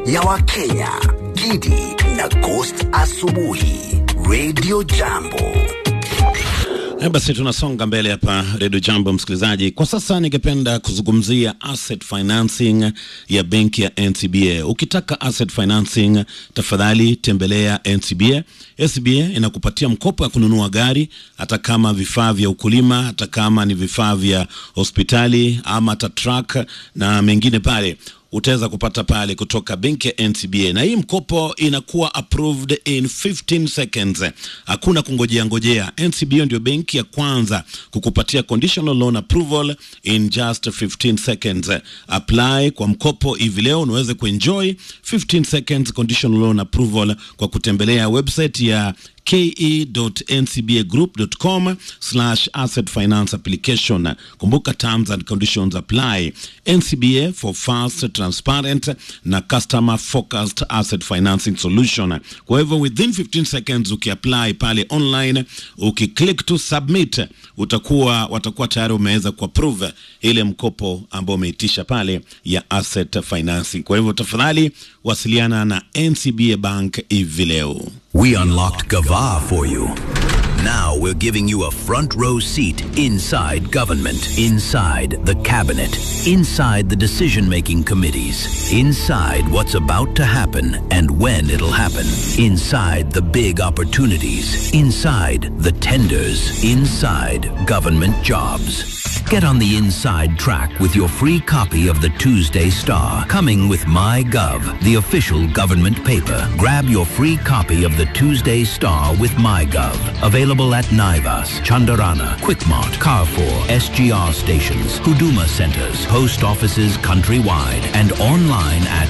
ya Wakenya, Gidi na Ghost Asubuhi, Radio Jambo. Eh, Basi tunasonga mbele hapa Redio Jambo, msikilizaji. Kwa sasa ningependa kuzungumzia asset financing ya benki ya NCBA. Ukitaka asset financing, tafadhali tembelea NCBA. NCBA inakupatia mkopo ya kununua gari, hata kama vifaa vya ukulima, hata kama ni vifaa vya hospitali ama hata truck na mengine pale utaweza kupata pale kutoka benki ya NCBA, na hii mkopo inakuwa approved in 15 seconds. Hakuna kungojea ngojea. NCBA ndio benki ya kwanza kukupatia conditional loan approval in just 15 seconds. Apply kwa mkopo hivi leo unaweze kuenjoy 15 seconds conditional loan approval kwa kutembelea website ya ke.ncbagroup.com slash asset finance application. Kumbuka terms and conditions apply. NCBA for fast, transparent na customer focused asset financing solution. Kwa hivyo within 15 seconds ukiapply pale online, ukiclick to submit, utakuwa watakuwa tayari umeweza kuapprove ile mkopo ambao umeitisha pale ya asset financing. Kwa hivyo tafadhali wasiliana na NCBA Bank hivi leo. We unlocked Gava for you. Now we're giving you a front row seat inside government, inside the cabinet, inside the decision making committees, inside what's about to happen and when it'll happen, inside the big opportunities, inside the tenders, inside government jobs. Get on the inside track with your free copy of the Tuesday Star, coming with MyGov, the official government paper. Grab your free copy of the Tuesday Star with MyGov. Available at Naivas, Chandarana, Quickmart, Carrefour, SGR stations, Huduma centers, post offices countrywide, and online at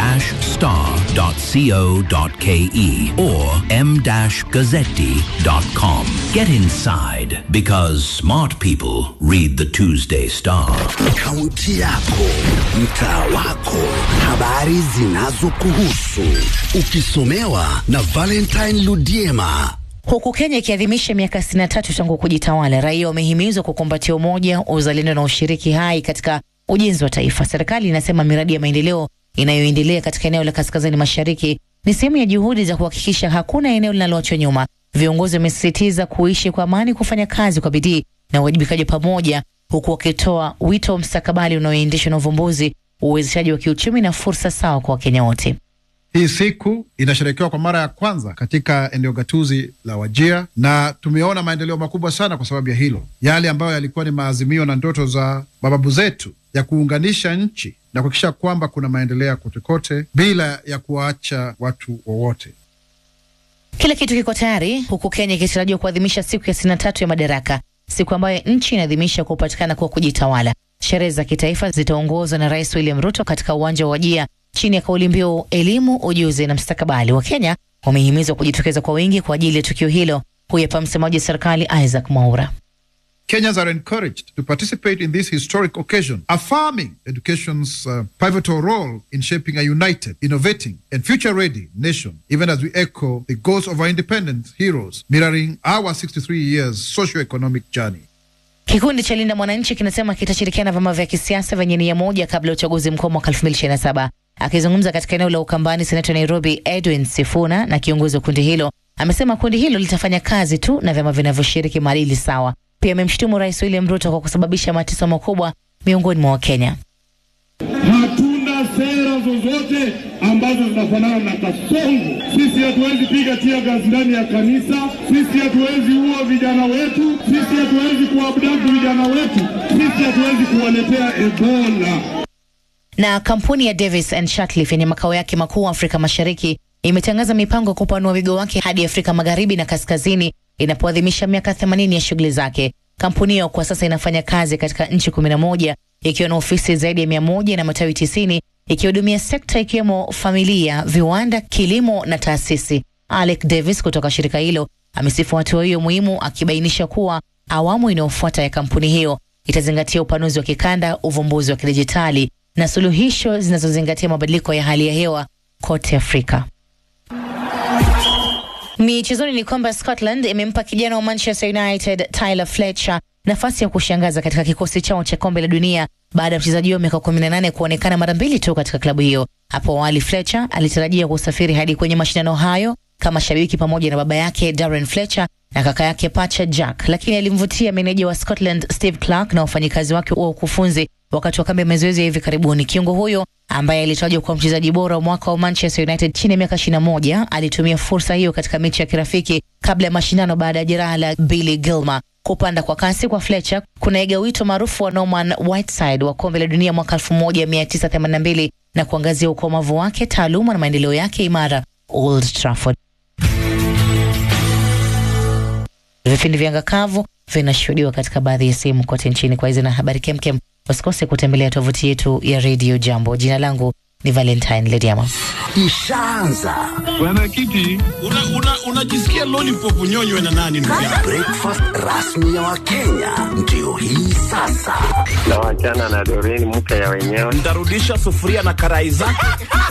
the-star.co.ke or m-gazzetti.com. Get inside because smart people read the Tuesday Star. Kaunti yako, mtaa wako, habari zinazokuhusu, ukisomewa na Valentine Ludiema. Huku Kenya ikiadhimisha miaka 63 tangu kujitawala, raia wamehimizwa kukumbatia umoja, uzalendo na ushiriki hai katika ujenzi wa taifa. Serikali inasema miradi ya maendeleo inayoendelea katika eneo la kaskazini mashariki ni sehemu ya juhudi za kuhakikisha hakuna eneo linaloachwa nyuma. Viongozi wamesisitiza kuishi kwa amani, kufanya kazi kwa bidii na uwajibikaji pamoja, huku wakitoa wito wa mstakabali unaoendeshwa na uvumbuzi, uwezeshaji wa kiuchumi na fursa sawa kwa Wakenya wote. Hii siku inasherekewa kwa mara ya kwanza katika eneo gatuzi la Wajia na tumeona maendeleo makubwa sana kwa sababu ya hilo. Yale ambayo yalikuwa ni maazimio na ndoto za mababu zetu ya kuunganisha nchi na kuhakikisha kwamba kuna maendeleo kote kote bila ya kuwaacha watu wowote. Kila kitu kiko tayari huku Kenya ikitarajiwa kuadhimisha siku ya 63 ya madaraka, siku ambayo nchi inaadhimisha kupatikana kwa kujitawala. Sherehe za kitaifa zitaongozwa na Rais William Ruto katika uwanja wa Wajia chini ya kauli mbiu elimu, ujuzi na mstakabali. Wa Kenya wamehimizwa kujitokeza kwa wingi kwa ajili ya tukio hilo. Huyu hapa msemaji wa serikali Isaac Mwaura. Kenyans are encouraged to participate in this historic occasion, affirming education's uh, pivotal role in shaping a united, innovating, and future ready nation, even as we echo the goals of our independent heroes, mirroring our 63 years socio-economic journey. Kikundi cha Linda Mwananchi kinasema kitashirikiana na vyama vya kisiasa vyenye nia moja kabla ya uchaguzi mkuu mwaka 2027. Akizungumza katika eneo la Ukambani, seneta Nairobi Edwin Sifuna na kiongozi wa kundi hilo amesema kundi hilo litafanya kazi tu na vyama vinavyoshiriki maadili sawa. Pia amemshutumu Rais William Ruto kwa kusababisha mateso makubwa miongoni mwa Wakenya. Hatuna sera zozote ambazo zinafanana na kasongo. Sisi hatuwezi piga tia gas ndani ya kanisa, sisi hatuwezi ua vijana wetu, sisi hatuwezi kuabduct vijana wetu, sisi hatuwezi kuwaletea Ebola. Na kampuni ya Davis and Shatcliffe yenye makao yake makuu Afrika Mashariki imetangaza mipango ya kupanua wigo wake hadi Afrika Magharibi na Kaskazini inapoadhimisha miaka 80 ya shughuli zake. Kampuni hiyo kwa sasa inafanya kazi katika nchi 11 ikiwa na ofisi zaidi ya 100 na matawi 90 ikihudumia sekta ikiwemo familia, viwanda, kilimo na taasisi. Alec Davis kutoka shirika hilo amesifu hatua hiyo muhimu, akibainisha kuwa awamu inayofuata ya kampuni hiyo itazingatia upanuzi wa kikanda, uvumbuzi wa kidijitali na suluhisho zinazozingatia mabadiliko ya hali ya hewa kote Afrika. Michezoni ni kwamba Scotland imempa kijana wa Manchester United Tyler Fletcher nafasi ya kushangaza katika kikosi chao cha kombe la dunia baada ya mchezaji huyo miaka 18 kuonekana mara mbili tu katika klabu hiyo. Hapo awali Fletcher alitarajia kusafiri hadi kwenye mashindano hayo kama shabiki pamoja na baba yake Darren Fletcher na kaka yake pacha Jack, lakini alimvutia meneja wa Scotland Steve Clark na wafanyikazi wake wa ukufunzi wakati wa kambi ya mazoezi ya hivi karibuni. Kiungo huyo ambaye alitajwa kuwa mchezaji bora wa mwaka wa Manchester United chini ya miaka 21 alitumia fursa hiyo katika mechi ya kirafiki kabla ya mashindano baada ya jeraha la Billy Gilmore. Kupanda kwa kasi kwa Fletcher kunaiga wito maarufu wa Norman Whiteside wa kombe la dunia mwaka 1982 na kuangazia ukomavu wake, taaluma na maendeleo yake imara Old Trafford. Vipindi vya ngakavu vinashuhudiwa katika baadhi ya sehemu kote nchini. Kwa hizi na habari kemkem, usikose kutembelea tovuti yetu ya Radio Jambo. Jina langu ni Valentine Lediama. Ishaanza Mwenyekiti, unajisikia una, una lollipop nyonywe na nani ndugu yangu? breakfast rasmi ya Wakenya ndio hii sasa. na wachana na Doreen mke ya wenyewe. Ntarudisha sufuria na karai zake.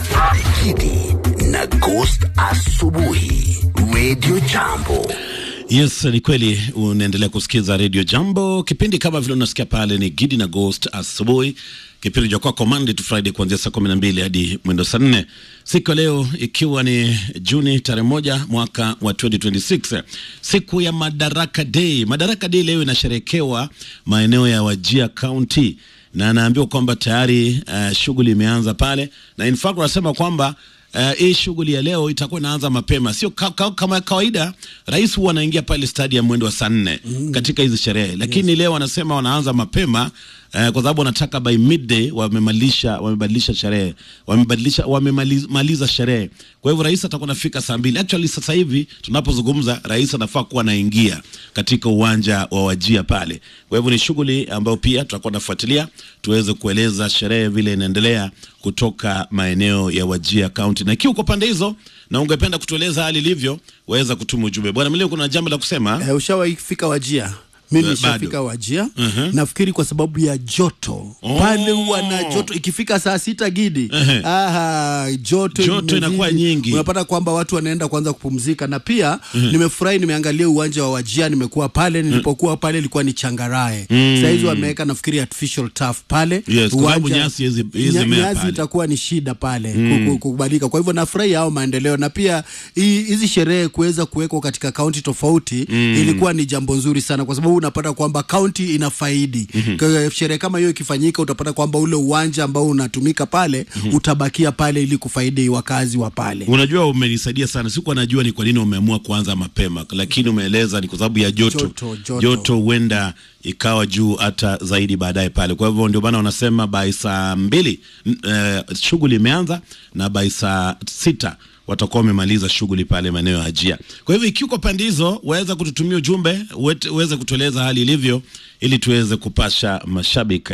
Kidi na Ghost asubuhi, Radio Jambo. Yes, ni kweli unaendelea kusikiza Radio Jambo. Kipindi kama vile unasikia pale ni Gidi na Ghost asubuhi, kipindi cha kwako Monday to Friday kuanzia saa kumi na mbili hadi mwendo saa nne siku ya leo ikiwa ni Juni tarehe moja mwaka wa 2026 siku ya Madaraka Day. Madaraka Day leo inasherekewa maeneo ya Wajia County na anaambiwa kwamba tayari uh, shughuli imeanza pale, na in fact wanasema kwamba Uh, hii shughuli ya leo itakuwa inaanza mapema, sio ka, ka, kama kawaida. Rais huwa anaingia pale stadium mwendo wa saa nne mm. katika hizi sherehe, lakini leo wanasema wanaanza mapema uh, kwa sababu wanataka by midday wamemalisha wamebadilisha sherehe wamebadilisha wamemaliza sherehe. Kwa hivyo rais atakuwa anafika saa mbili. Actually sasa hivi tunapozungumza, rais anafaa kuwa anaingia katika uwanja wa Wajia pale. Kwa hivyo ni shughuli ambayo pia tutakuwa nafuatilia tuweze kueleza sherehe vile inaendelea kutoka maeneo ya Wajia County. Na ikiwa uko pande hizo na ungependa kutueleza hali ilivyo, waweza kutuma ujumbe. Bwana Mlio, kuna jambo la kusema? Eh, ushawahi fika Wajia? Mimi Eh, nishafika bado. Wajia. Mhm. Nafikiri kwa sababu ya joto Oh. pale huwa na joto, ikifika saa sita gidi Ehe. aha, joto, Joto imezidi. inakuwa nyingi. Unapata kwamba watu wanaenda kwanza kupumzika, na pia nimefurahi, nimeangalia uwanja wa Wajia, nimekuwa pale. Nilipokuwa pale ilikuwa ni changarae, saa hizi wameweka nafikiri artificial turf pale Yes, kwa sababu Uwanja- nyasi hizi- hizi nya- mea nyasi pale. itakuwa ni shida pale ku- ku- kukubalika. Kwa hivyo nafurahi hao maendeleo, na pia hii- hizi sherehe kuweza kuwekwa katika kaunti tofauti ilikuwa ni jambo nzuri sana, kwa sababu unapata kwamba kaunti inafaidi. Kwa Sherehe kama hiyo ikifanyika, utapata kwamba ule uwanja ambao unatumika pale utabakia pale ili kufaidi wakazi wa pale. Unajua, umenisaidia sana. Sikuwa najua ni kwa nini umeamua kuanza mapema, lakini umeeleza ni kwa sababu ya joto. Joto, joto. Joto huenda ikawa juu hata zaidi baadaye pale. Kwa hivyo ndio maana wanasema by saa mbili n- eh, shughuli imeanza na by saa sita watakuwa wamemaliza shughuli pale maeneo ya Ajia. Kwa hivyo ikiwa uko pande hizo, waweza kututumia ujumbe, uwete- uweze kutueleza hali ilivyo, ili tuweze kupasha mashabiki.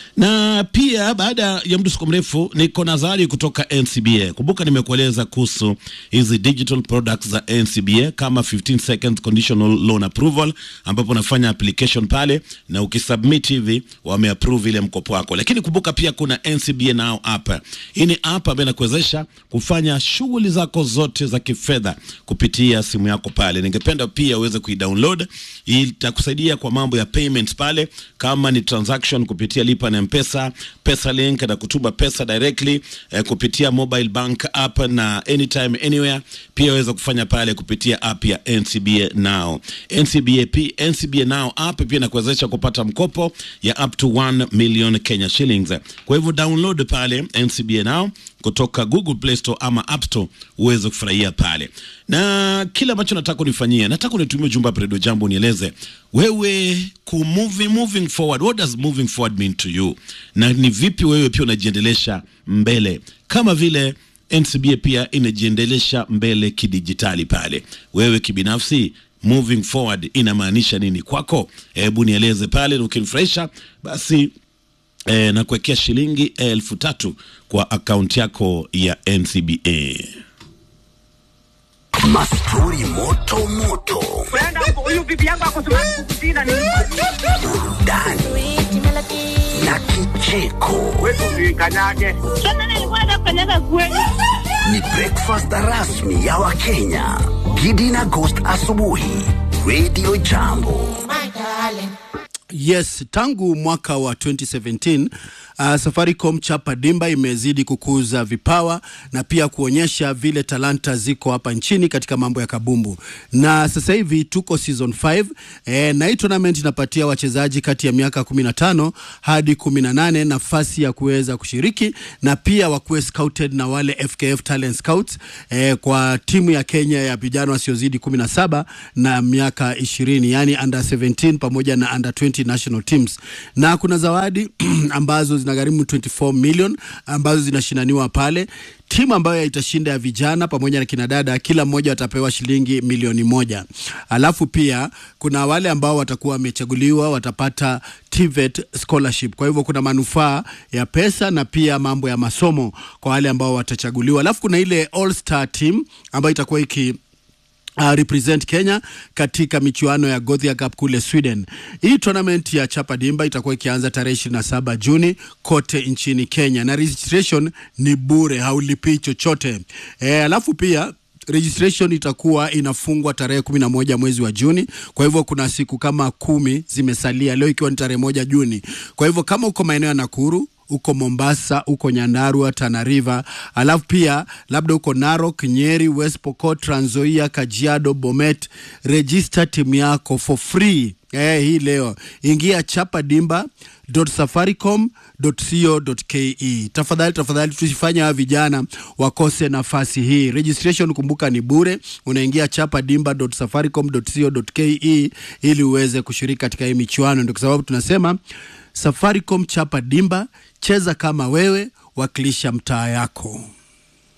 Na pia baada ya mdusuko mrefu, niko na zawadi kutoka NCBA. Kumbuka nimekueleza kuhusu hizi digital products za NCBA kama 15 seconds conditional loan approval, ambapo unafanya application pale na ukisubmit hivi wameapprove ile mkopo wako. Lakini kumbuka pia kuna NCBA Now app. Hii ni app ambayo inakuwezesha kufanya shughuli zako zote za kifedha kupitia simu yako pale. Ningependa pia uweze kuidownload. Hii itakusaidia kwa mambo ya payments pale, kama ni transaction kupitia lipa na mpesa, pesa link na kutuma pesa directly eh, kupitia mobile bank app na anytime anywhere. Pia waweza kufanya pale kupitia app ya NCBA Now. NCBA, P, NCBA Now app pia inakuwezesha kupata mkopo ya up to 1 million Kenya shillings. Kwa hivyo download pale NCBA Now kutoka Google Play Store ama App Store uweze kufurahia pale. Na kile ambacho nataka unifanyie, nataka unitumie ujumbe hapa Radio Jambo, unieleze wewe ku moving, moving forward, what does moving forward mean to you, na ni vipi wewe pia unajiendelesha mbele kama vile NCBA pia inajiendelesha mbele kidijitali pale. Wewe kibinafsi moving forward inamaanisha nini kwako? Hebu nieleze pale, na ukinifurahisha basi e, na kuwekea shilingi elfu tatu kwa akaunti yako ya NCBA. Mastori moto moto, huyu bibi yangu akusema kukusina ni burudani na kicheko. wetu kanyage. Sasa nilikuwa nafanyaga kweli. Ni breakfast rasmi ya Wakenya. Gidi na Ghost asubuhi, Radio Jambo. Yes, tangu mwaka wa 2017 uh, Safaricom Chapa Dimba imezidi kukuza vipawa na pia kuonyesha vile talanta ziko hapa nchini katika mambo ya kabumbu, na sasa hivi tuko season 5 eh, na hii tournament inapatia wachezaji kati ya miaka 15 hadi 18 nafasi ya kuweza kushiriki na pia wakuwe scouted na wale FKF Talent Scouts eh, kwa timu ya Kenya ya vijana wasiozidi 17 na miaka 20, yani under 17 pamoja na under 20 national teams, na kuna zawadi ambazo zinagharimu 24 million ambazo zinashindaniwa pale. Timu ambayo itashinda ya vijana pamoja na kinadada, kila mmoja watapewa shilingi milioni moja. Alafu pia kuna wale ambao watakuwa wamechaguliwa watapata TVET scholarship. Kwa hivyo kuna manufaa ya pesa na pia mambo ya masomo kwa wale ambao watachaguliwa. Alafu kuna ile All Star team ambayo itakuwa iki Uh, represent Kenya katika michuano ya Gothia Cup kule Sweden. Hii tournament ya Chapa Dimba itakuwa ikianza tarehe 27 Juni kote nchini Kenya na registration ni bure, haulipii chochote. Eh, alafu pia registration itakuwa inafungwa tarehe kumi na moja mwezi wa Juni. Kwa hivyo kuna siku kama kumi zimesalia, leo ikiwa ni tarehe moja Juni. Kwa hivyo kama uko maeneo ya Nakuru uko Mombasa, uko Nyandarua, Tana River, alafu pia labda uko Narok, Nyeri, West Pokot, Trans Nzoia, Kajiado, Bomet, register timu yako for free. Eh, hii leo ingia chapa dimba safaricom.co.ke. Tafadhali tafadhali, tusifanye hawa vijana wakose nafasi hii. Registration kumbuka ni bure, unaingia chapa dimba safaricom.co.ke ili uweze kushiriki katika hii michuano. Ndio kwa sababu tunasema Safaricom chapa dimba, cheza kama wewe, wakilisha mtaa yako.